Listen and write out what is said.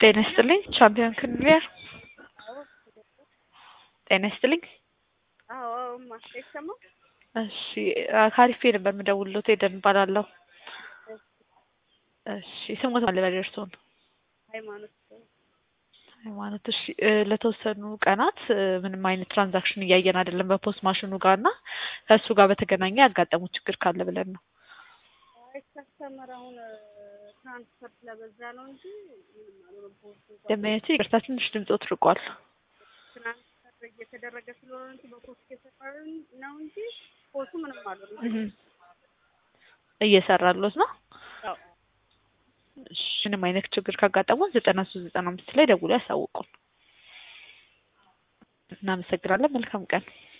ጤና ይስጥልኝ ቻምፒዮን ክንሊየር ጤና ይስጥልኝ። አዎ እማ አይሰማም? እሺ ካሪፌ ነበር የምደውልሎት ኤደን እባላለሁ። እሺ ስሞት ማን ልበል እርስዎን? ሃይማኖት ሃይማኖት እሺ እ ለተወሰኑ ቀናት እ ምንም አይነት ትራንዛክሽን እያየን አይደለም በፖስት ማሽኑ ጋር እና ከእሱ ጋር በተገናኘ ያጋጠሙት ችግር ካለ ብለን ነው። አይ ከስተመር አሁን ትራንስፈር ስለበዛ ነው እንጂ ምንም አልሆነም። ፖስቱ እንኳን ደንበኞቼ ይቅርታ ትንሽ ድምፆት ርቋል። ትራንስፈር እየተደረገ ስለሆነ እንጂ በፖስት እየሰራን ነው እንጂ ፖስቱ ምንም አልሆነም። እህ እየሰራሎት ነው። አዎ እሺ ምንም አይነት ችግር ካጋጠሙን ዘጠና ሶስት ዘጠና አምስት ላይ ደውሎ ያሳውቁን። እናመሰግናለን። መልካም ቀን